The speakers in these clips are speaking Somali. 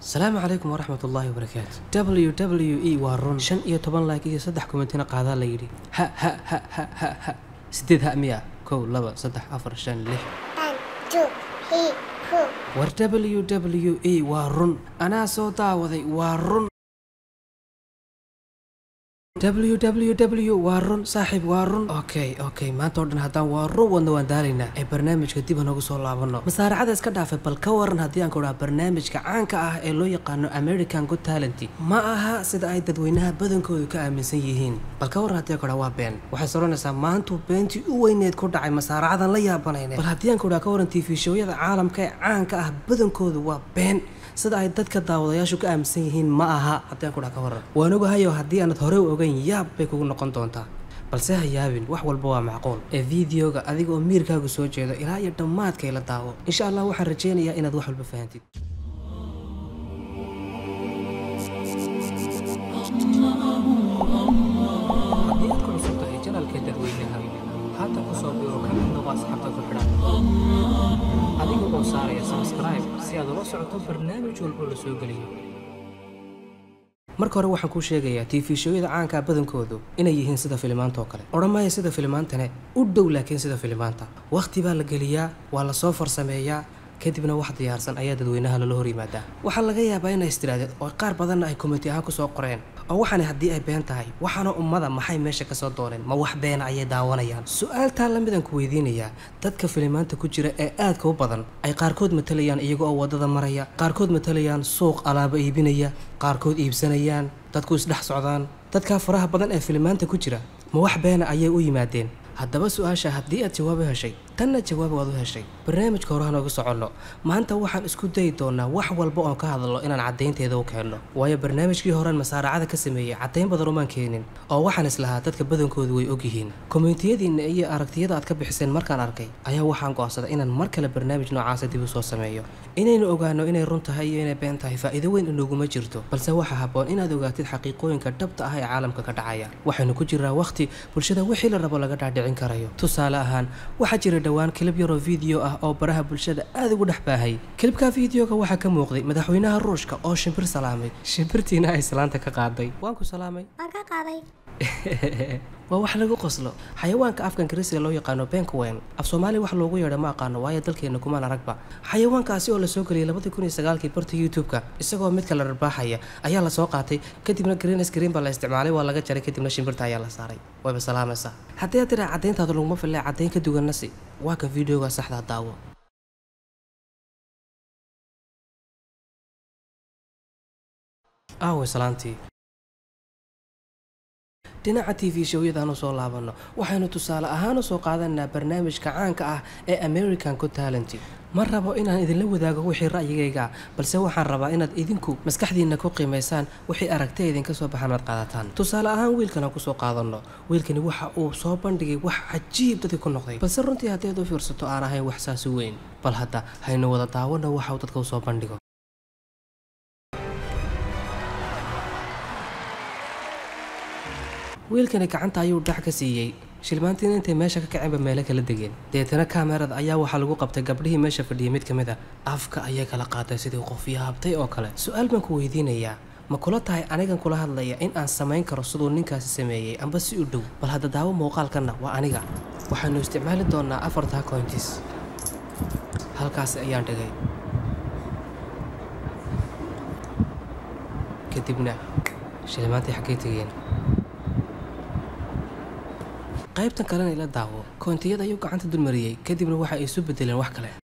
asalaamu calaykum waraxmat ullaahi wabarakaatu w w e waa run shan iyo toban laak iyo saddex kumentina qaadaa la yidhi ha ha ha ha ha ha sideed ha miya kow laba saddex afar shan lix One, two, three, four. war w w e waa run anaa soo daawaday waa run w w w waa run saaxiib waa run okay okay maanta oo dhan haddaan waa run wadna waan daalaynaa ee barnaamijka dib hanogu soo laabano masaaracada iska dhaafay bal ka waran haddii aan ku dhaha barnaamijka caanka ah ee loo yaqaano american good talent ma aha sida ay dadweynaha badankoodu ka aaminsan yihiin bal ka waran haddii aan ku dhaha waa been waxay soranaysaa maantuu beentii u weyneed ku dhacay masaaracadan la yaabanayne bal haddii aan ku dhaha ka waran tv showyada caalamka ee caanka ah badankoodu waa been sida ay dadka daawadayaashu ka aaminsan yihiin ma aha haddii aan ku dhaha ka waran waan ogahayo haddii aanad horey u ogeyn yaab bay kugu noqon doontaa balse ha yaabin wax walba waa macquul ee videoga adiga oo miirkaagu soo jeedo ilaa iyo dhammaadkay la daawo insha allah waxaan rajaynayaa inaad wax walba fahantid haddii aad ku cusub tahay janalka dadweynaha haatan ku soo biro ka mid noqo asxaabta ku xidhan adiga oo saaraya subscribe si aad ula socoto barnaamij walba la soo geliyo marka hore waxaan kuu sheegayaa tv showyada caankaa badankoodu inay yihiin sida filimaanta oo kale odhan maayo sida filimaantane u dhow laakiin sida filimaanta wakhti baa la geliyaa waa la soo farsameeyaa kadibna wax diyaarsan ayaa dadweynaha loola hor yimaadaa waxaa laga yaabaa inay istiraadeen oo qaar badanna ay komiti ahaan kusoo qoreen oo waxaani haddii ay been tahay waxaana ummada maxay meesha kasoo dooneen ma wax beena ayay daawanayaan su-aaltaa lamidaan ku weydiinayaa dadka filimaanta ku jira ee aadka u badan ay qaarkood matalayaan iyaga oo waddada maraya qaarkood matalayaan suuq alaaba iibinaya qaarkood iibsanayaan dadku isdhex socdaan dadkaa faraha badan ee filimaanta ku jira ma wax beena ayay u yimaadeen haddaba su-aasha haddii aad jawaabo heshay tanna jawaab waad u heshay barnaamijka hore hanooga soconno maanta waxaan isku dayi doonaa wax walba oon ka hadlo inaan caddaynteeda u keenno waayo barnaamijkii horean masaaracada ka sameeyey caddayn badan umaan keenin oo waxaan islahaa dadka badankoodu way ogyihiin komitiyadiinna iyo aragtiyada aad ka bixiseen markaan arkay ayaa waxaan go'aansaday inaan mar kale barnaamij noocaasa dib u soo sameeyo inaynu ogaano inay run tahay iyo inay been tahay faa'iido weyn inaguma jirto balse waxaa habboon inaad ogaatid xaqiiqooyinka dhabta ah ee caalamka ka dhacaya waxaynu ku jiraa wakhti bulshada wixii la rabo laga dhaadhicin karayo tusaale ahaan waxaa jira dhowaan kilib yaroo video ah oo baraha bulshada aad ugu dhex baahay kilibka videoga waxaa ka muuqday madaxweynaha ruushka oo shimbir salaamay shimbirtiina ay salaanta ka qaaday waan ku salaamay Waan ka qaaday. waa wax lagu qoslo xayawaanka afka ingiriisiga loo yaqaano benkawen af soomaaliya wax loogu yeedho ma aqaano waayo dalkeena kumaan aragba xayawaankaasi oo lasoo geliyay labadii kun iyo sagaalkii barta youtube-ka isagoo mid kala rarbaaxaya ayaa lasoo qaatay kadibna green screen baa la isticmaalay waa laga jaray kadibna shimbirta ayaa la saaray wayba salaamaysaa haddii aad tiraa caddayntaadu laguma fillee caddayn ka duwanna si waa kan videoga saxdaa daawo aawe salaantii dhinaca t v showyadaan usoo laabanno waxaynu tusaale ahaan usoo qaadanaa barnaamijka caanka ah ee american good talent ma rabo inaan idinla wadaago wixii ra'yigayga balse waxaan rabaa inaad idinku maskaxdiinna ku qiimaysaan wixii aragtay idinka soo baxan aad qaadataan tusaale ahaan wiilkan aan kusoo qaadanno wiilkani waxa uu soo bandhigay wax cajiib dadka ku noqday balse runtii haddii aad u fiirsato aan ahayn wax saasi weyn bal hadda haynu wada daawano waxa uu dadka usoo bandhigo wiilkani gacanta ayuu dhax ka siiyey shilmaantiina intay meesha ka kaceenba meelo kala degeen deetana kaamerada ayaa waxaa lagu qabtay gabdhihii meesha fadhiyay mid ka mid a afka ayay kala qaatay sidii qof yaabtay oo kale su-aal baan ku weydiinayaa ma kula tahay anigan kula hadlaya in aan samayn karo siduu ninkaasi sameeyey amba si u dhow bal hadda daawo muuqaalkanna waa aniga waxaanu isticmaali doonaa afartaa cointis halkaasi ayaan dhigay kadibna shilmaantii xaggay tegeen qaybtan kalena ila daawo koontiyada ayuu gacanta dulmariyey kadibna waxa ay isu bedeleen wax kale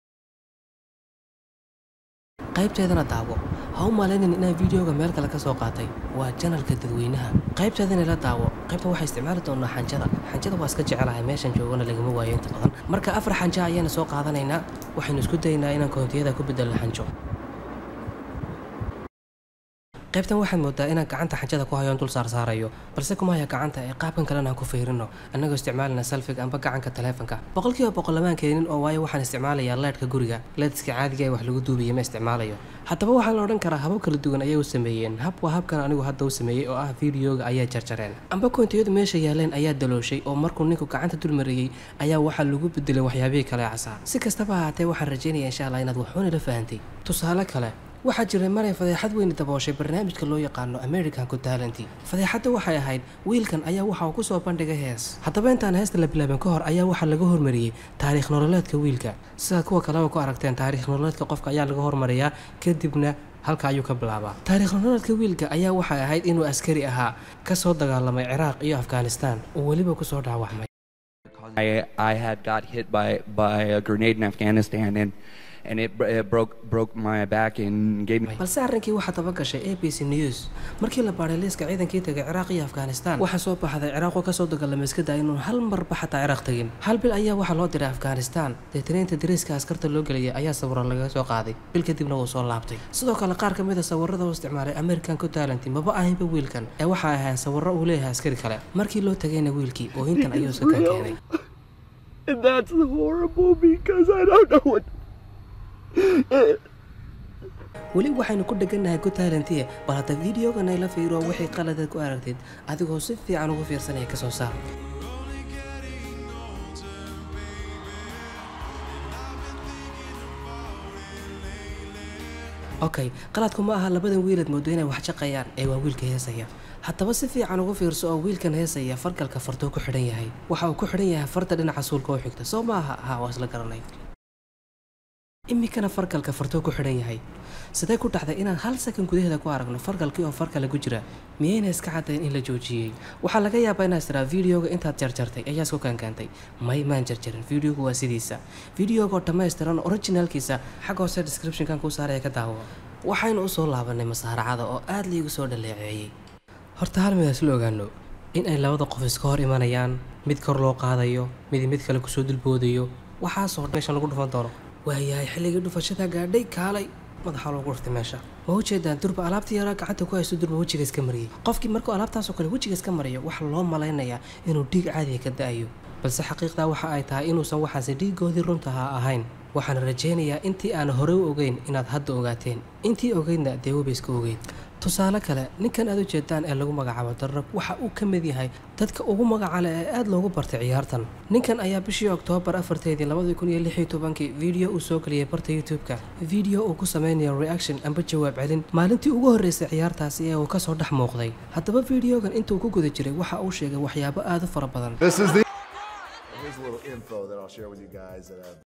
qaybteedana daawo ha u malaynin inaan videoga meel kale ka soo qaatay waa janalka dadweynaha qaybteedana ila daawo qaybta waxaa isticmaali doonaa xanjada xanjada waa iska jecelahay meeshan joogana lagama waayo inta badan marka afar xanja ayaana soo qaadanaynaa waxaynu isku daynaa inaan koontiyada ku bedelno xanjo qaybtan waxaad moodaa inaan gacanta xanjada ku hayoon dul saarsaarayo balse kuma haya gacanta ee qaabkan kalena aan ku fiirino annagoo isticmaalina salfiga amba gacanka taleefanka boqolkiiba boqol lamaan keenin oo waayo waxaan isticmaalayaa leedhka guriga leedska caadiga ee wax lagu duubaya ma isticmaalayo haddaba waxaa la odhan karaa habab kala duwan ayay u sameeyeen hab waa habkan anigu hadda u sameeyey oo ah videoga ayaa jarjareen amba koontiyadu meesha yaaleen ayaa dalooshay oo markuu ninku gacanta dulmariyey ayaa waxaa lagu bedelay waxyaabihii kale casaa si kastaba ahaatee waxaan rajaynaya insha allah inaad waxuuna la fahantay tusaale kale waxaa jiray maray fadeexad weyni dabooshay barnaamijka loo yaqaano american ku talenti fadeexadda waxay ahayd wiilkan ayaa waxa uu kusoo bandhigay hees haddaba intaan heesta la bilaabin ka hor ayaa waxaa laga hormariyey taariikh nololeedka wiilka sidaad kuwa kaleba ku aragteen taariikh nololeedka qofka ayaa laga hormariyaa kadibna halka ayuu ka bilaabaa taariikh nololeedka wiilka ayaa waxay ahayd inuu askari ahaa kasoo dagaalamay ciraaq iyo afghanistan oo weliba kusoo dhaawacmay I, I had got hit by, by a grenade in Afghanistan and, and it, br- it broke, broke my back and gave me balse arrinkii waxaa daba gashay a b c news markii la baadhay liiska ciidankii tegay ciraaq iyo afghanistan waxaa soo baxday ciraaqoo kasoo dagaalamay iska daa inuu hal marba xataa ciraaq tegin hal bil ayaa waxaa loo diray afghanistan deetanaynta dariiska askarta loo geliyay ayaa sawiro laga soo qaaday bil kadibna wuu soo laabtay sidoo kale qaar ka mid a sawirada uu isticmaalay american ku talenti maba ahaynba wiilkan ee waxaa ahayn sawiro uu leeyahay askari kale markii loo tagayna wiilkii oohintan ayuu iska kaa keenay And that's horrible because I don't know what. weli waxaynu ku dhegannahay ku taalantiye bal hadda videogan ay la fiiro wixii qaladaad ku aragtid adigoo si fiican ugu fiirsanaya ka soo saar okay qaladku ma aha labadan wiilad moodo inay wax jaqayaan ee waa wiilka heesaya haddaba si fiican ugu fiirso oo wiilkan heesaya fargalka fartuu ku xidhan yahay waxa uu ku xidhan yahay farta dhinaca suulka oo xigta soo maaha ha waa isla garanay iminkana fargalka fartuu ku xidhan yahay sidee ku dhacday inaan hal sakan gudaheeda ku aragno fargalkii oo farkale ku jira miyayna iska caddayn in la joojiyey waxaa laga yaabaa inaad tiraa videoga intaad jarjartay ayaa isku kaankaantay may maan jarjarin videogu waa sidiisa videogoo dhammaystiran originalkiisa xag hoose descriptionkan kuu saaraya ka daawo waxaynu usoo laabanay masaaracada oo aad liigu soo dhaleeceeyey horta hal mid isla ogaano in ay labada qof iska hor imanayaan mid kor loo qaadayo mid mid kale kusoo dulboodayo waxaasoo meeshan lagu dhufan doono waayahay xilligii dhufashada gaadhay kaalay madaxa loogu dhuftay meesha ma ujeedaan durba alaabtii yaraa gacanta ku haysto durba wejiga iska mariyey qofkii markuu alaabtaasoo kale wejiga iska mariyo waxaa loo malaynayaa inuu dhiig caadiga ka da-ayo balse xaqiiqdaa waxa ay tahay inuusan waxaasi dhiigoodii runtaha ahayn waxaan rajaynayaa intii aan horey u ogeyn inaad hadda ogaateen intii ogeydna dee weba iska ogeyd tusaale kale ninkan aad u jeedaan ee lagu magacaabo darrab waxa uu ka mid yahay dadka ugu magacale ee aad loogu bartay ciyaartan ninkan ayaa bishii oktoobar afarteedii labadii kun iyo lix iyo tobankii video uu soo geliyay barta youtube-ka video uu ku sameynayo reaction amba jawaab celin maalintii ugu horreysay ciyaartaasi ee uu kasoo dhex muuqday haddaba videogan intuu ku guda jiray waxa uu sheegay waxyaabo aad u fara badan This is the. Here's a little info that I'll share with you guys that I've